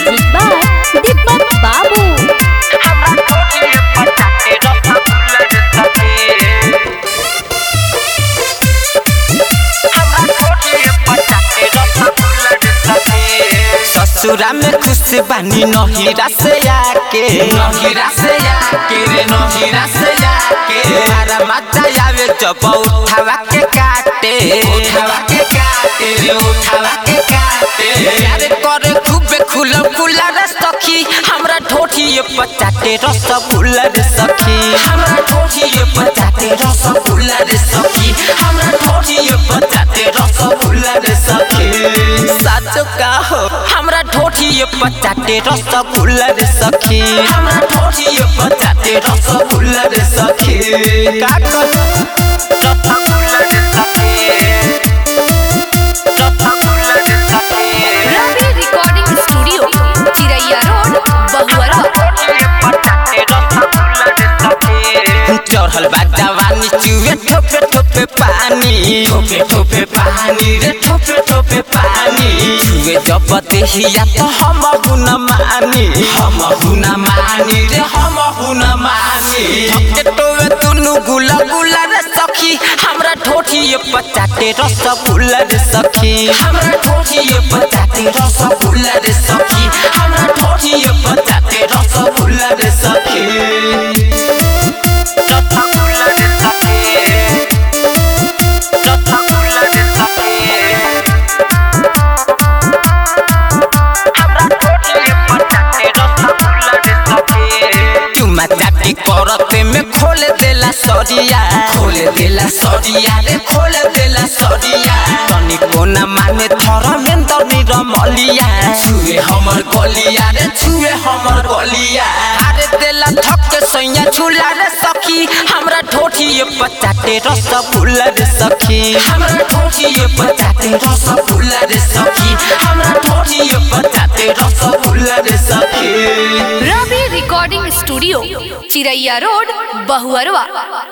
Music by Deepak Babu. ससुरा में खुश बानी नहिरा से आके नहिरा से आके रे नहिरा से आके मारा मजा आवे जब उठावा के काटे उठावा के काटे रे उठावा के काटे यार करे खूबे खुला खुला रे सखी हमरा ठोठी ये पचाटे रस फुला रे सखी हमरा ठोठी ये पचाटे रस फुला रे सखी हमरा ठोठी ये पचाटे रस फुला रे सखी साचो का हो हमरा ठोठी ये पचाटे रस फुला रे सखी हमरा ठोठी ये पचाटे रस फुला रे सखी का कर रस फुला रे सखी रस फुला रे सखी Ravi Recording Studio, Chiraiya Road, Bahuara. चढ़ल बा जवानी चुए ठोपे ठोपे पानी ठोपे ठोपे पानी रे ठोपे ठोपे पानी चुए जब देहिया तो हम हुन मानी हम हुन मानी रे हम हुन मानी ठोके टोवे तुनु गुला गुला रे सखी हमरा ठोठी ये पचाटे रस गुला रे सखी हमरा ठोठी ये पचाटे रस गुला रे सखी हमरा ठोठी ये पचाटे रस गुला रे सखी चुमा चाटी करते में खोल देला सरिया खोल देला सरिया रे खोल देला सरिया तनी कोना माने थर में तनी रमलिया छुए हमर गलिया रे छुए हमर गलिया अरे देला थक सैया झूला रे सखी हमरा ठोठी ये पचाटे रस फूला रे सखी हमरा ठोठी ये पचाटे रस फूला रे सखी हमरा ठोठी ये पचाटे रस फूला रे सखी Ravi Recording Studio, Chiraiya Road, Bahuarwa.